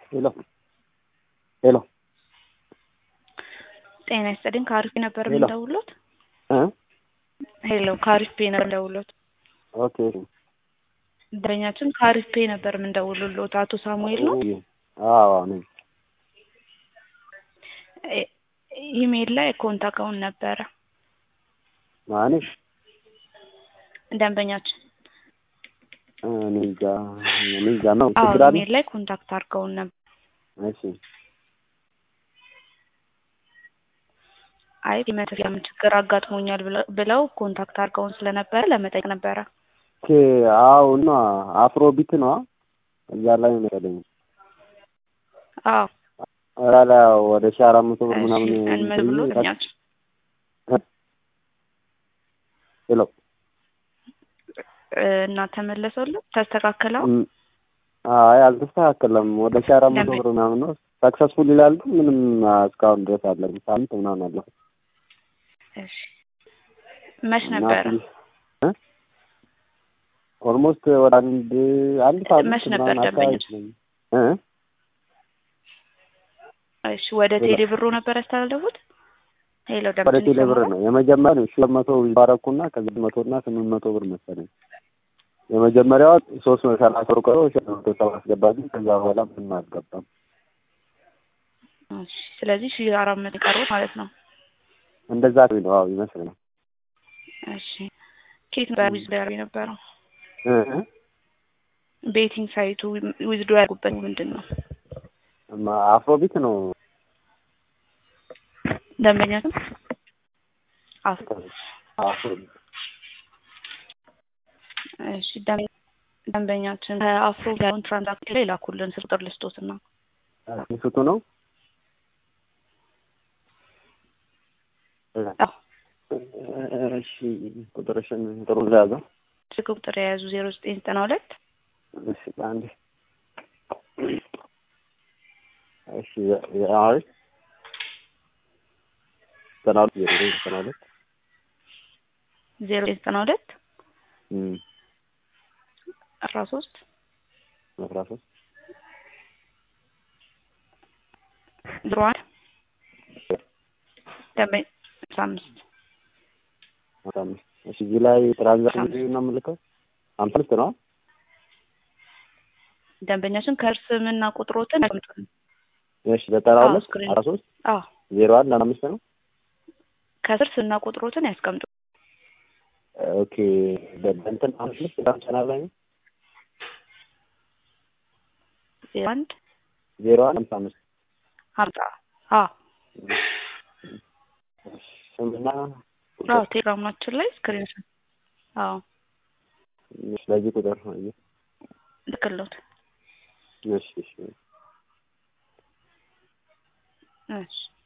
ሄሎ ሄሎ ጤና ይስጥልኝ ከአሪፍ ነበር ሄሎ። የምንደውሎት? እ ሄሎ ከአሪፍ ፔ ነበር የምንደውሎት። ኦኬ ደንበኛችን ከአሪፍ ፔ ነበር የምንደውልሎት። አቶ ሳሙኤል ነው። አዎ ነኝ። ኢ- ኢሜይል ላይ ኮንታክውን ነበረ ማንሽ ደንበኛችን። እኔ እንጃ እኔ እንጃ ነው አዎ ችግር አለ? ኢሜይል ላይ ኮንታክት አድርገውን ነበር። እሺ አይ የመተፊያ ችግር አጋጥሞኛል ብለ- ብለው ኮንታክት አድርገውን ስለነበረ ለመጠየቅ ነበረ። ኦኬ አዎ እና አፍሮ ቢት ነው እዛ ላይ ነው መሰለኝ አዎ እዛ ላይ ወደ ሺህ አራት መቶ ብር ምናምን እንመ እንትን ብሎ ይላል። ደንበኛችን ሄሎ እ፣ እና ተመለሰልን ተስተካከለው። እም፣ አይ አልተስተካከለም። ወደ ሺህ አራት መቶ ለምን? ብር ምናምን ነው ሰክሰስፉል ይላል። ግን ምንም እስካሁን ድረስ አለ ሳምንት ምናምን አለው እሺ መች ነበረ? ኦልሞስት ወደ አንድ አንድ ሳምንት መች ነበር ምናምን አካባቢ ደንበኞች? ነኝ። እ እሺ ወደ ቴሌ ብሩ ነበር ያስተላለፉት? ሄሎ ወደ ደምችን ቴሌ ብር ይሰማል? ነው የመጀመሪያ ነው ሺህ መቶ ባረኩና ከዚህ መቶ እና ስምንት መቶ ብር መሰለኝ የመጀመሪያዋ ሶስት መቶ ሰላሳ ብር ቀሮ ሺህ መቶ ሰባ አስገባልኝ። ከዛ በኋላ ምንም አልገባም። እሺ ስለዚህ ሺህ አራት መቶ የቀሩት ማለት ነው። እንደዛ ነው አዎ ይመስለኛል። እሺ ኬት ነበር ዊዝዶ ያደርጉ የነበረው? እ እ ቤቲንግ ሳይቱ ዊዝዶ ያደርጉበት ምንድን ነው? ማ- አፍሮቢት ነው ደንበኛችን አፍ አፍሮቢት እሺ ደንበ- ደንበኛችን ከአፍሮ ያለውን ትራንዛክሽን ላይ ላኩልን ስልክ ቁጥር ልስጦትና ስቱ ነው አዎ እሺ ቁጥርሽን ጥሩ ለያዘው ስልክ ቁጥር የያዙ ዜሮ ዘጠኝ ዘጠና ሁለት እሺ አንዴ እሺ አይ ዘጠና ሁለት ዜሮ ዘጠኝ ዘጠና ሁለት ዜሮ ዘጠኝ ዘጠና ሁለት እም አስራ ሶስት አስራ ሶስት ዜሮ አንድ ደንበኛ አስራ አምስት አስራ አምስት እሺ እዚህ ላይ ትራንዛክሽን ነው የምልከው አምሳ አምስት ነው ደንበኛችን ከእርስምና ቁጥሮትን ያስቀምጡልን። እሺ ዘጠና አዎ፣ ሁለት ስክሪን። አስራ ሶስት አዎ ዜሮ አንድ አምሳ አምስት ነው ከስር ስምና ቁጥሮትን ያስቀምጡ። ኦኬ በእንትን አምስት በጣም ቻናል ላይ ነው ዜሮ አንድ ዜሮ አንድ አምሳ አምስት ሀምሳ አዎ ስምና አዎ ቴሌግራማችን ላይ ስክሪን አዎ ስለዚህ ቁጥር ነው አየህ። ልክሎት እሺ እሺ እሺ